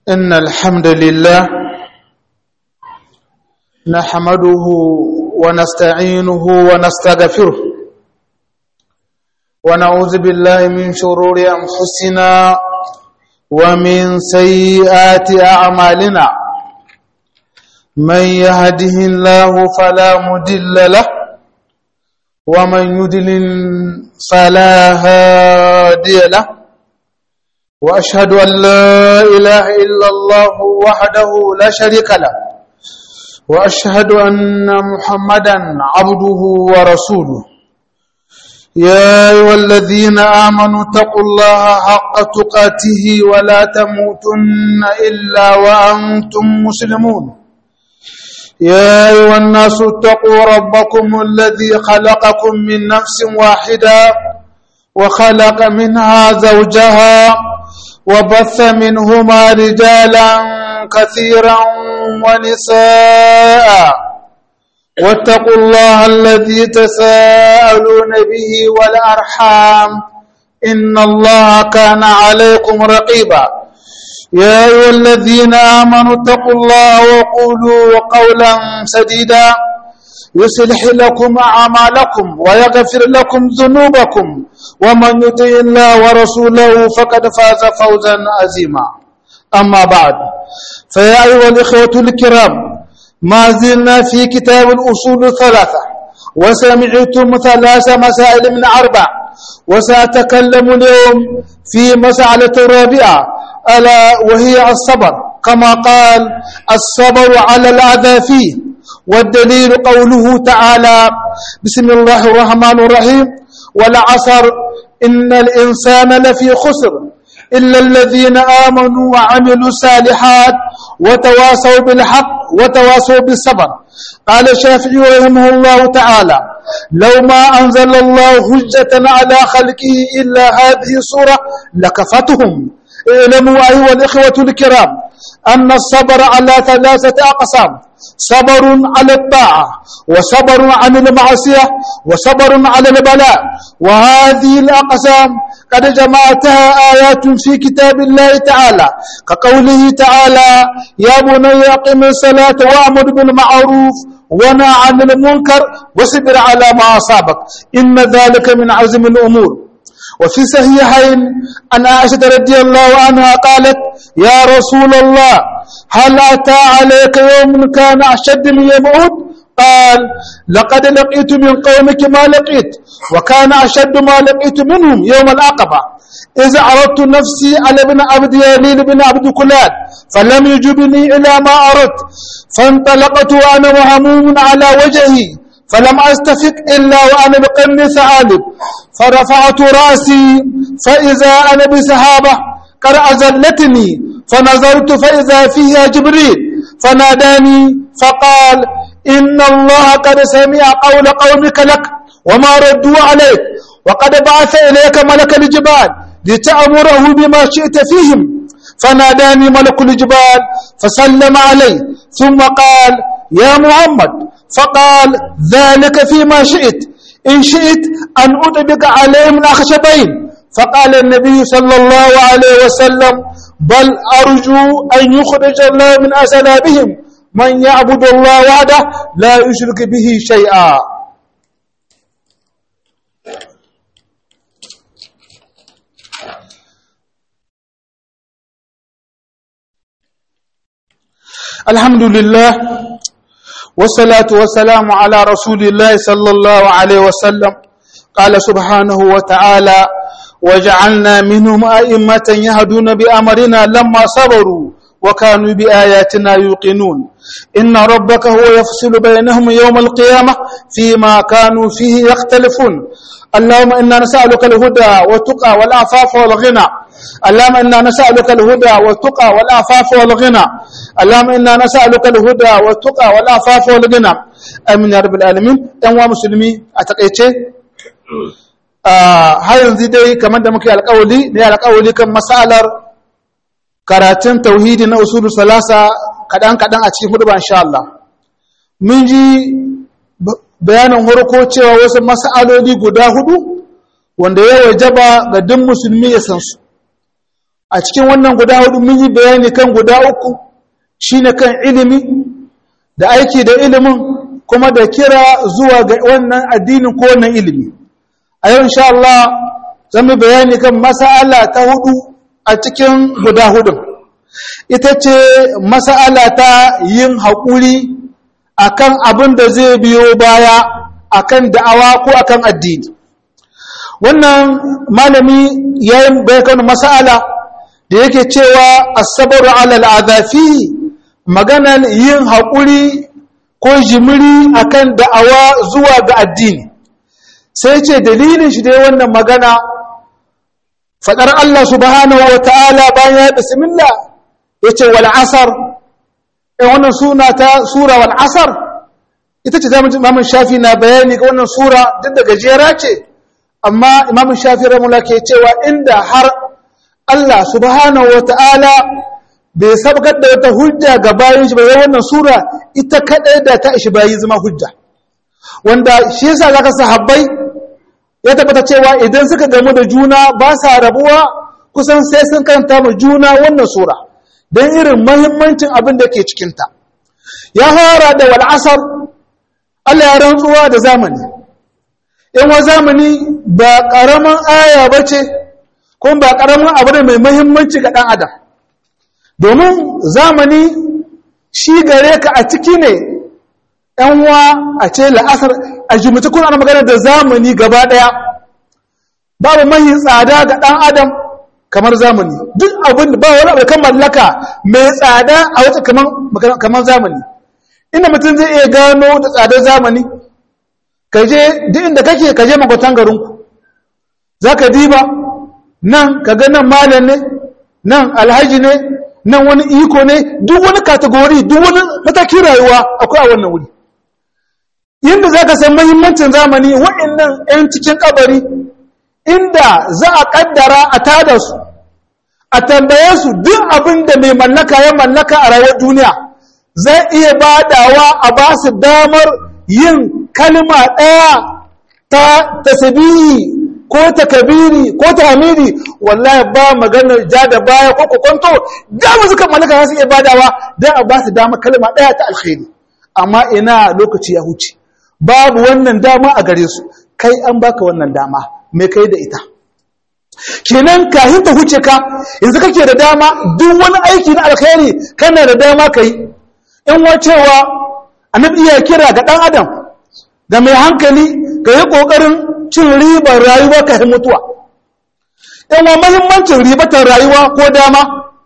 إن الحمد لله نحمده ونستعينه ونستغفره ونعوذ بالله من شرور أنفسنا ومن سيئات أعمالنا من يهده الله فلا مدل له ومن يدلل فلا هادي له وأشهد أن لا إله إلا الله وحده لا شريك له وأشهد أن محمدا عبده ورسوله يا أيها الذين آمنوا اتقوا الله حق تقاته ولا تموتن إلا وأنتم مسلمون يا أيها الناس اتقوا ربكم الذي خلقكم من نفس واحدة وخلق منها زوجها وبث منهما رجالا كثيرا ونساء واتقوا الله الذي تساءلون به والأرحام إن الله كان عليكم رقيبا يا أيها الذين آمنوا اتقوا الله وقولوا قولا سديدا يصلح لكم أعمالكم ويغفر لكم ذنوبكم ومن يطع الله ورسوله فقد فاز فوزا عظيما أما بعد فيا أيها الإخوة الكرام ما زلنا في كتاب الأصول الثلاثة وسمعتم ثلاث مسائل من أربع وسأتكلم اليوم في مسألة رابعة ألا وهي الصبر كما قال الصبر على الأذى فيه والدليل قوله تعالى بسم الله الرحمن الرحيم والعصر إن الإنسان لفي خسر إلا الذين آمنوا وعملوا الصالحات وتواصوا بالحق وتواصوا بالصبر قال الشافعي رحمه الله تعالى لو ما أنزل الله حجة على خلقه إلا هذه السورة لكفتهم اعلموا أيها الإخوة الكرام أن الصبر على ثلاثة أقسام صبر على الطاعة وصبر عن المعصية وصبر على البلاء وهذه الأقسام قد جمعتها آيات في كتاب الله تعالى كقوله تعالى يا بني أقم الصلاة وأمر بالمعروف ونهى عن المنكر واصبر على ما أصابك إن ذلك من عزم الأمور وفي صحيحين عن عائشة رضي الله عنها قالت يا رسول الله هل أتى عليك يوم كان أشد من يوم أحد قال لقد لقيت من قومك ما لقيت وكان أشد ما لقيت منهم يوم العقبة إذا عرضت نفسي على ابن عبد يليل بن عبد كلاد فلم يجبني إلى ما أردت فانطلقت وأنا مهموم على وجهي فلم أستفق إلا وأنا بقرن ثعالب فرفعت رأسي فإذا أنا بسحابة قد أزلتني فنظرت فإذا فيها جبريل فناداني فقال إن الله قد سمع قول قومك لك وما ردوا عليك وقد بعث إليك ملك الجبال لتأمره بما شئت فيهم فناداني ملك الجبال فسلم علي ثم قال يا محمد فقال ذلك فيما شئت إن شئت أن أطبق عليهم الأخشبين فقال النبي صلى الله عليه وسلم بل أرجو أن يخرج الله من أسلابهم من يعبد الله وحده لا يشرك به شيئا الحمد لله والصلاة والسلام على رسول الله صلى الله عليه وسلم قال سبحانه وتعالى وجعلنا منهم أئمة يهدون بأمرنا لما صبروا وكانوا بآياتنا يوقنون إن ربك هو يفصل بينهم يوم القيامة فيما كانوا فيه يختلفون اللهم إنا نسألك الهدى والتقى والعفاف والغنى اللهم إنا نسألك الهدى والتقى والعفاف والغنى اللهم إنا نسألك الهدى والتقى والعفاف والغنى آمين يا رب العالمين أنوا مسلمي أتقيتي har yanzu dai kamar da muke alƙawali ne alƙawali kan masalar karatun tauhidi na usulu salasa kaɗan-kaɗan a cikin hudu insha Allah mun ji bayanin harko cewa wasu mas'aloli guda hudu wanda ya wajaba ga duk musulmi ya san su a cikin wannan guda hudu mun yi bayani kan guda uku shine kan ilimi da aiki da ilimin kuma da kira zuwa ga wannan addinin ko wannan ilimi a yau insha Allah zan yi bayani kan mas'ala ta hudu a cikin guda hudun ita ce mas'ala ta yin haƙuri akan abin da zai biyo baya akan da'awa ko akan addini wannan malami ya yi bayan mas'ala da yake cewa asabaru ala al'adafi maganar yin haƙuri ko jimiri akan da'awa zuwa ga addini sai ce dalilin shi dai wannan magana faɗar Allah subhanahu wa ta'ala bayan ya bismillah ya ce wal asar in wannan suna ta sura wal asar ita ce zamu imamun shafi na bayani ga wannan sura duk da gajera ce amma imamun shafi ramula ke cewa inda har Allah subhanahu wa ta'ala bai sabgar da wata hujja ga bayan shi bai wannan sura ita kaɗai da ta ishi bayi zama hujja wanda shi yasa zaka sahabbai ya tabbata cewa idan suka gamu da juna ba sa rabuwa kusan sai sun kanta ma juna wannan sura don irin mahimmancin abin da ke cikinta ya fara da wal'asar Allah ya rantsuwa da zamani in wa zamani ba ƙaramin aya ba ce kuma ba ƙaramin abu ne mai mahimmanci ga ɗan adam domin zamani shi gare ka a ciki ne ‘yanwa a ce la'asar a jimita kuna ana magana da zamani gaba ɗaya babu mahi tsada ga ɗan adam kamar zamani duk abin ba wani abu kan mallaka mai tsada a wata kamar zamani inda mutum zai iya gano da tsadar zamani ka je duk inda kake ka je makwatan garinku za ka diba nan ka ga nan malam ne nan alhaji ne nan wani iko ne duk wani kategori duk wani matakin rayuwa akwai a wannan wuri yadda za ka san mahimmancin zamani wa'annan 'yan cikin kabari inda za a kaddara a tada su a tambaye su duk abin da mai mallaka ya mallaka a rayuwar duniya zai iya badawa a ba su damar yin kalma ɗaya ta tasbihi ko takabiri ko tahmidi wallahi ba maganar ja da baya ko kokonto da mu suka mallaka za su iya badawa dan a ba su damar kalma ɗaya ta alkhairi amma ina lokaci ya huce babu wannan dama a gare su kai an baka wannan dama mai kai da ita kenan kahin ta huce ka yanzu kake da dama duk wani aiki na alkhairi kana da dama kai in wacewa annabi iya kira ga dan adam ga mai hankali ga yi kokarin cin ribar rayuwa ka mutuwa in wa muhimmancin ribatar rayuwa ko dama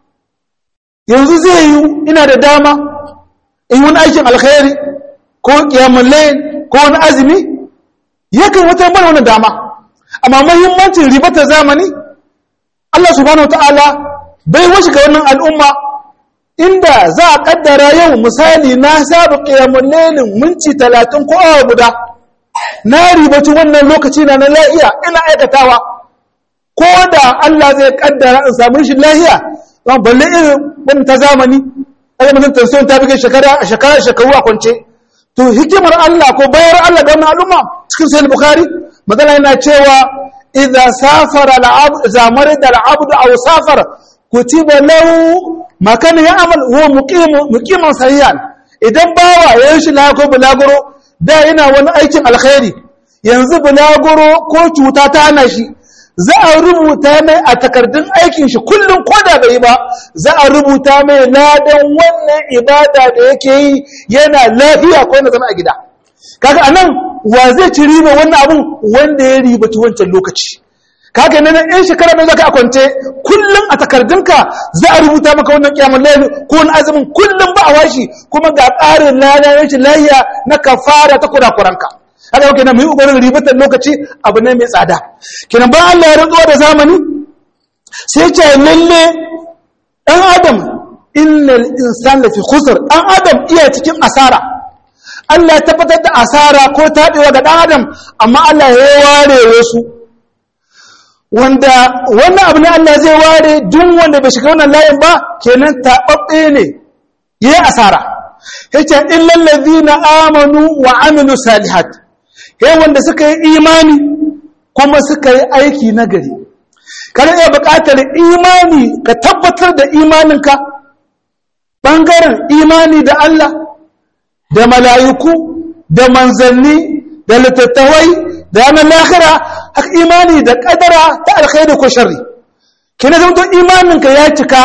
yanzu zai yi ina da dama in wani aikin alkhairi ko kiyamul layl ko wani azumi yakan wata mana wannan dama amma muhimmancin ribatar zamani Allah subhanahu wataala bai washi ga wannan al'umma inda za a kaddara yau misali na saba qiyamul laylin minti 30 ko awa guda na ribaci wannan lokaci na na lahiya ina aikatawa ko da Allah zai kaddara in samu shi lahiya don balle irin wannan ta zamani ai mutum tansiyon ta bige shekara shekara shekaru a kwance to hikimar Allah ko bayar Allah ga wannan al'umma cikin sahih bukhari magana yana cewa idza safara al'abd idza marida al'abd aw safara kutiba lahu ma kana ya'mal huwa muqim muqiman sahihan idan bawa ya yi shi la ko bulaguro da yana wani aikin alkhairi yanzu bulaguro ko cuta ta hana shi za a rubuta mai a takardun aikin shi kullum ko da bai ba za a rubuta mai ladan wannan ibada da yake yi yana lafiya ko yana zama a gida kaga anan wa zai ci riba wannan abun wanda ya ribaci wancan lokaci kaga nan in shekara mai zaka akwante kullum a takardunka za a rubuta maka wannan kiyamul layl ko wani azumin kullum ba a washi kuma ga ƙarin ladan rashin lahiya na kafara ta kurakuranka haka yau kenan mu yi ubarin ribatar lokaci abu ne mai tsada kenan ba Allah ya rantsuwa da zamani sai ce lalle ɗan adam innal insan lafi khusr ɗan adam iya cikin asara Allah ya tabbatar da asara ko taɓewa ga ɗan adam amma Allah ya ware wasu wanda wannan abu ne Allah zai ware duk wanda bai shiga wannan layin ba kenan taɓaɓɓe ne yayi asara yace illal ladina amanu wa amilu salihat he wanda suka yi imani kuma suka yi aiki nagari kana iya buƙatar imani ka tabbatar da imaninka ɓangaren imani da Allah da mala'iku da manzanni da littattawai da yanar lahira haka imani da ƙadara ta alkhairu ko shari kina zamto imaninka ya cika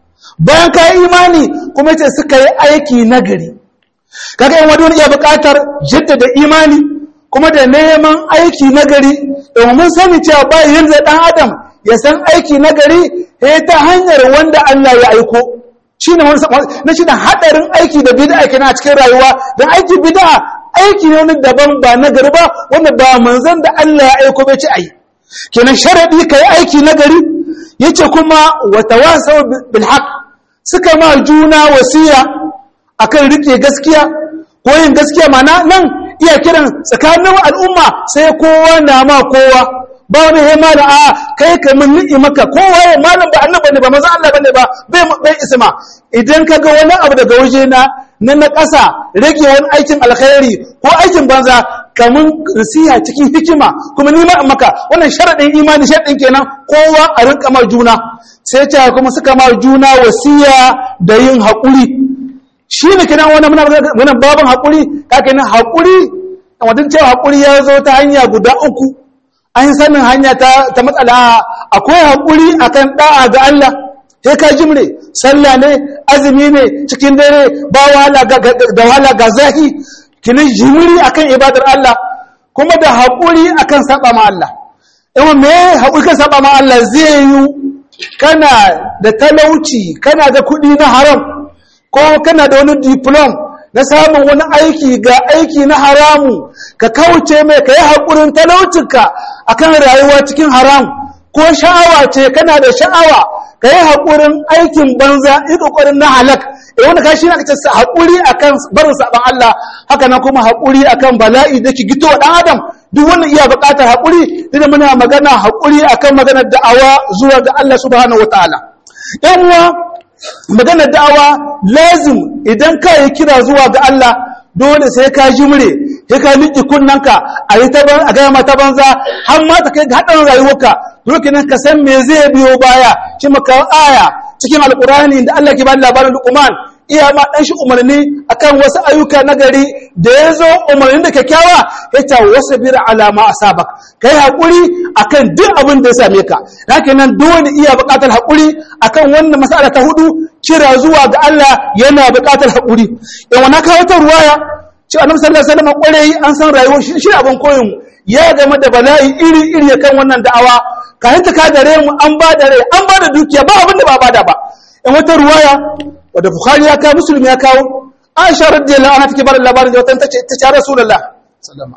bayan ka yi imani kuma ce suka yi aiki nagari kaga yin wani iya buƙatar jaddada imani kuma da neman aiki nagari domin sani cewa ba yanzu ɗan adam ya san aiki nagari ya ta hanyar wanda Allah ya aiko shi ne na shi da haɗarin aiki da bid'a kenan a cikin rayuwa don aiki bid'a aiki ne wani daban ba nagari ba wanda ba manzon da Allah ya aiko bai ci ayi kenan sharadi kai aiki nagari yace kuma wa tawasaw bil haqq suka ma juna wasiya akan rike gaskiya ko yin gaskiya mana nan iya kiran tsakanin al'umma sai kowa na ma kowa ba wani he malam a kai ka mun ni'i maka kowa ya malam ba annabi ne ba manzo Allah bane ba bai bai isma idan kaga wani abu daga waje na na na ƙasa rage wani aikin alkhairi ko aikin banza kamun risiya cikin hikima kuma ni ma maka wannan sharadin imani sharadin kenan kowa a rinka ma juna sai ta kuma suka ma juna wasiya da yin haƙuri shi ne kenan wannan muna babin haƙuri ka kenan haƙuri wadin cewa haƙuri ya zo ta hanya guda uku an sanin hanya ta matsala akwai haƙuri akan ɗa'a ga Allah sai ka jimre sallah ne azumi ne cikin dare ba wahala da wahala ga zahi kinin jimri akan ibadar Allah kuma da haƙuri akan saba ma Allah yawan me haƙuri kan saba ma Allah zai yi kana da talauci kana da kuɗi na haram ko kana da wani diplom na samun wani aiki ga aiki na haramu ka kauce mai ka yi haƙurin talaucinka a kan rayuwa cikin haram ko sha'awa ce kana da sha'awa ka yi haƙurin aikin banza yi ƙoƙarin na halak e wanda ka shi na kace haƙuri a kan barin saɓan Allah haka nan kuma haƙuri a kan bala'i da ki gito wa ɗan adam duk wannan iya buƙatar haƙuri duk muna magana haƙuri a kan maganar da'awa zuwa ga Allah subhanahu wa ta'ala ‘yan uwa maganar da'awa lazim idan ka yi kira zuwa ga Allah dole sai ka jimre sai ka liƙi kunnanka a yi a gaya mata banza har ma ta kai ga haɗarin rayuwarka dole ka san me zai biyo baya shi maka aya cikin alƙur'ani da Allah ke ba labarin Luqman iya ma dan shi umarni akan wasu ayyuka na gari da ya zo umarnin da kyakkyawa ya ce wasu bir alama asabak kai haƙuri akan duk abin da ya same ka haka nan dole iya buƙatar haƙuri akan wannan mas'ala ta hudu kira zuwa ga Allah yana buƙatar haƙuri in wani kawo ta ruwaya ce annabi sallallahu alaihi wasallam kwarai an san rayuwar shi shi abin koyin ya game da bala'i iri iri kan wannan da'awa kayan ta kadare mu an ba da rai an ba da dukiya ba abin da ba bada ba in wata ruwaya wadda bukhari ya kawo muslim ya kawo aisha radiyallahu anha take bada labarin da wata ta ce ta ce rasulullah sallama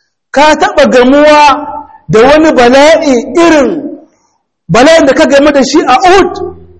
ka taba gamuwa da wani bala'i irin bala'in da ka game da shi a Uhud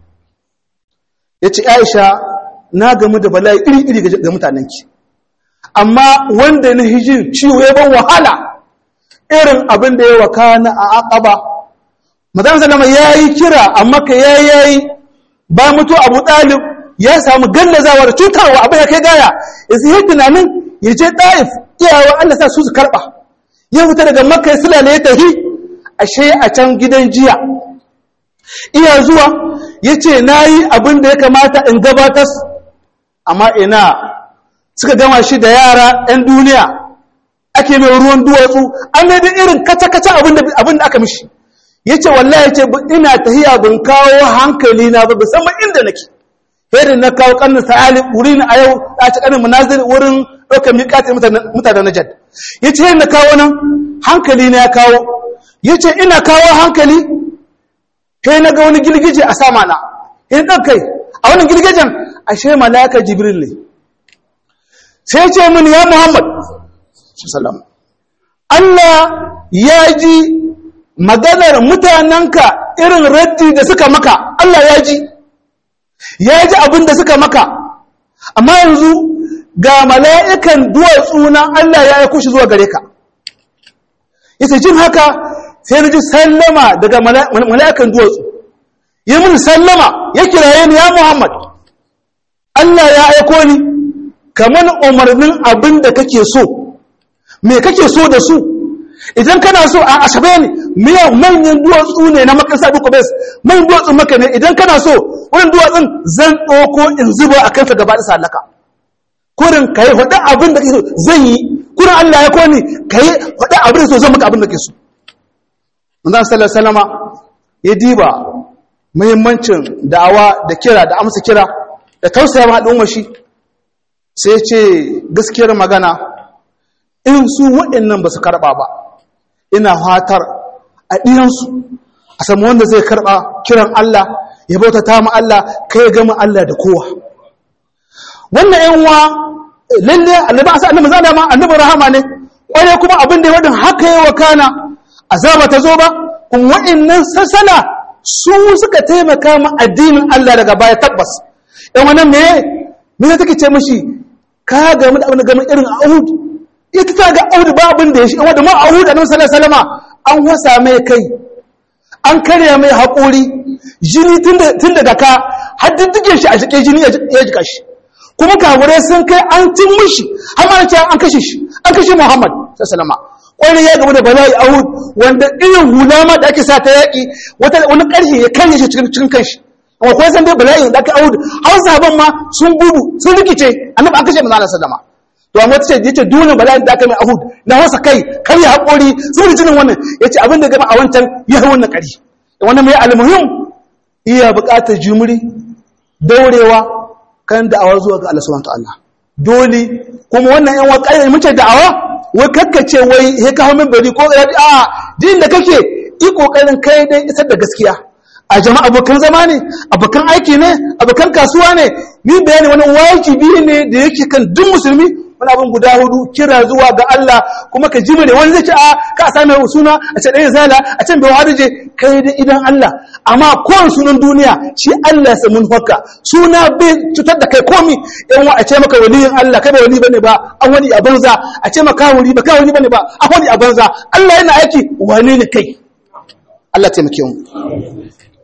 yace aisha na gamu da bala'i iri iri ga mutanenki amma wanda na hijin ciwo ya ban wahala irin abin da ya wakana a aqaba madan sallama yayi kira amma ka yayi yayi ba mutu abu talib ya samu gallazawa da cutarwa abin ya kai gaya yanzu yi tunanin ya je ɗa'if iyawa Allah sa su su karɓa ya fita daga makka sulale ya tafi ashe a can gidan jiya iya zuwa ya ce na yi abin da ya kamata in gabatar amma ina suka gama shi da yara 'yan duniya ake mai ruwan duwatsu an mai da irin kaca-kaca abin da aka mishi ya ce wallahi ya ce ina tahiya bin kawo hankali na ba musamman inda nake yadda na kawo kannin sa'ali wuri na a yau a ci kanin munazir wurin ɗaukar miƙatin mutanen najad ya ce yadda kawo nan hankali na ya kawo ya ce ina kawo hankali kai na ga wani girgije a sama na in ɗan kai a wani girgijen ashe malaka jibril ne sai ce min ya muhammad sallam Allah ya ji maganar mutanenka irin raddi da suka maka Allah ya ji ya ji abin da suka maka amma yanzu ga mala'ikan duwatsu na Allah ya aiko shi zuwa gare ka yace jin haka sai na ji sallama daga mala'ikan duwatsu yi mun sallama ya kiraye ni ya Muhammad Allah ya aiko ni kamar umarnin abin da kake so me kake so da su idan kana so a asabe ne miyan manyan duwatsu ne na makasa duka bes manyan duwatsun maka ne idan kana so wurin duwatsun zan ɗauko in zuba a kansa gaba da sallaka kurin ka yi hudu abin da ke so zan yi kurin Allah ya koni ka yi hudu abin da so zan maka abin da ke so manzan sallar salama ya diba muhimmancin da'awa da kira da amsa kira da tausaya ma al'umma shi sai ce gaskiyar magana in su waɗannan ba su karɓa ba ina fatar a ɗiyansu a samu wanda zai karɓa kiran Allah ya bauta ta mu Allah kai ya gama Allah da kowa wannan yan wa lalle annabi asa annabi zada ma annabi rahama ne kware kuma abin da ya wadin haka ya wakana azaba ta zo ba kuma waɗannan sassana su suka taimaka ma addinin Allah daga baya tabbas yan wannan me me take ce mishi ka ga mu da abin da gama irin Uhud ita ta ga Uhud ba abin da ya shi wanda ma Uhud annabi sallallahu alaihi wasallama an wasa mai kai an karya mai haƙori jini tun daga ka har diddige shi a jike jini ya jika shi kuma kafirai sun kai an cin mishi har ma ce an kashe shi an kashe Muhammad sallallahu alaihi wani ya gaba da bala'i Uhud wanda irin hula ma da ake sa ta yaƙi wata wani ƙarshe ya kanye shi cikin cikin kanshi amma ko san dai bala'i da aka Uhud har sahaban ma sun gudu sun rikice annabi an kashe manzo sallallahu to amma tace yace dole bala'in da aka mai Uhud na wasa kai kai ya hakuri sun jinin wannan yace abin da gaba a wancan ya wannan ƙari wannan mai almuhim iya buƙatar jumuri daurewa kan da'awar zuwa ga Allah subhanahu ta'ala dole kuma wannan yan waƙai mun ce da'awa wai kakkace wai he ka hawo bari ko a din da kake yi kokarin kai dai isar da gaskiya a jama'a abokan zama ne abokan aiki ne abokan kasuwa ne ni bayani wani wajibi ne da yake kan duk musulmi wani abin guda hudu kira zuwa ga Allah kuma ka ji ne wani zai ce a ka same suna a ce ɗaya zala a can bai harije kai da idan Allah amma kowane sunan duniya shi Allah ya mun haka suna bai cutar da kai komi yan wa a ce maka waliyin Allah kai ba wali bane ba an wani a banza a ce maka wali ba kai wali bane ba an wani a banza Allah yana aiki wani ne kai Allah taimake mu